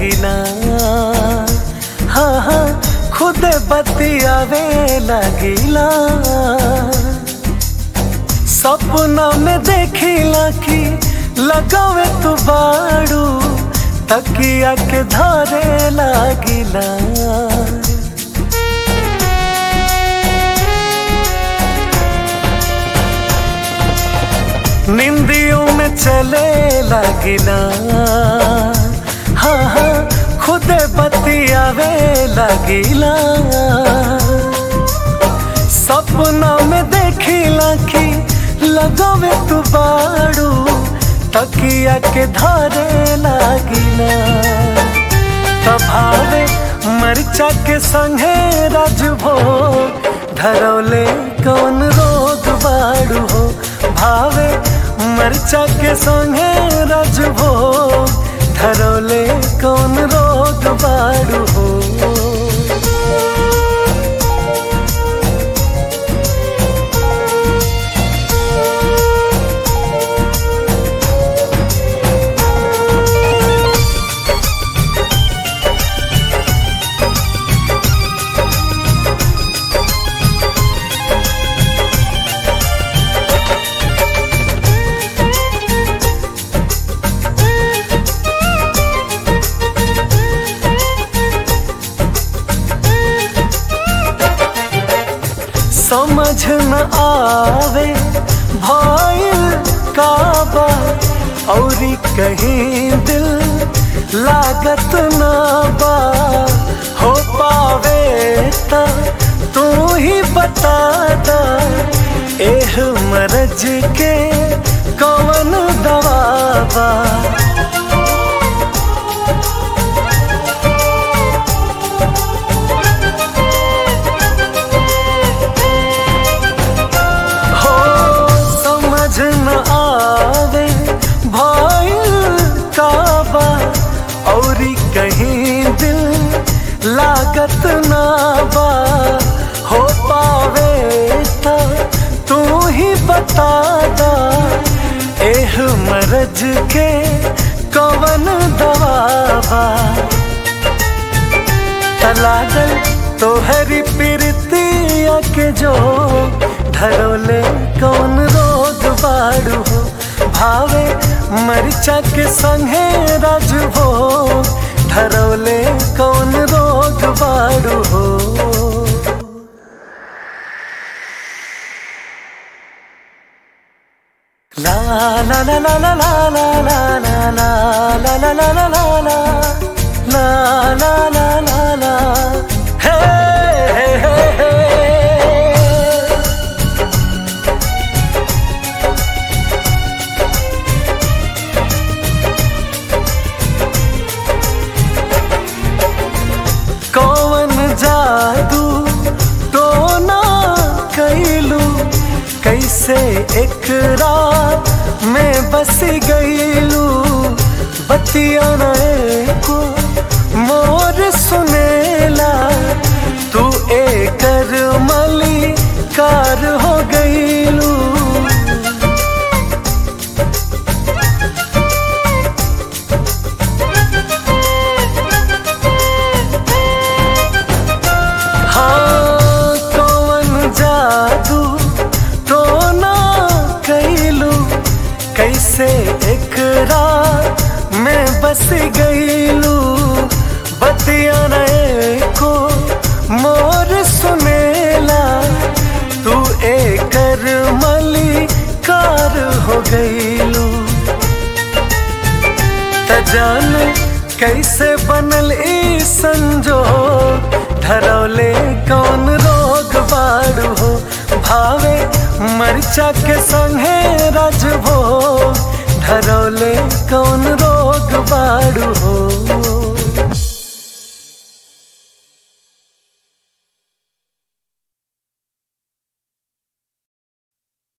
लगिना हाँ हाँ खुद बतियावे लगिला सपना में देखिला कि लगावे तू बाड़ू तकिया के धरे लागिला निंदियों में चले लगिला हाँ हाँ खुद बतियावे लगिला सपना में देखिला कि लगावे तू बाड़ू तकिया के धारे लागिला तभावे मरचा के संगे राजभो धरौले कौन रोग बाड़ू हो भावे मरचा के संगे राजभो धरौले कौन रोग बाड़ू हो समझ न आवे भइल काबा औरी कहीं दिल लागत ना बा हो पावे ता तू ही बता दा एह मरज के कौन दवा बा हो समझ न आवे भइल काबा औरी कहीं दिल लागत ना बा हो पावे ता तू ही बता दा एह मरज के कवन दवा बा लागल तोहरी प्रीतिया के जो धरोले कौन रोग बाड़ू हो भावे मरिचा के संगे राजभो धरोले कौन रोग बाड़ू हो La la la la la la la la la la la la la la la la La la la la la Hey hey hey hey कौन जादू टोना कैलू कैसे एक रात में बस गईलू बतिया को मोर सुनेला तू एकर मली कार हो गईलू हाँ कौन जादू टोना कैलू कैसे एक रात में बस गईलू बतिया को मोर सुनेला तू एकर मली कार हो गईलू त जान कैसे बनल ई संजोग धरौले कौन रोग बाड़ू हो भावे मरचा के संगे राजभो धरौले कौन रोग बाड़ू हो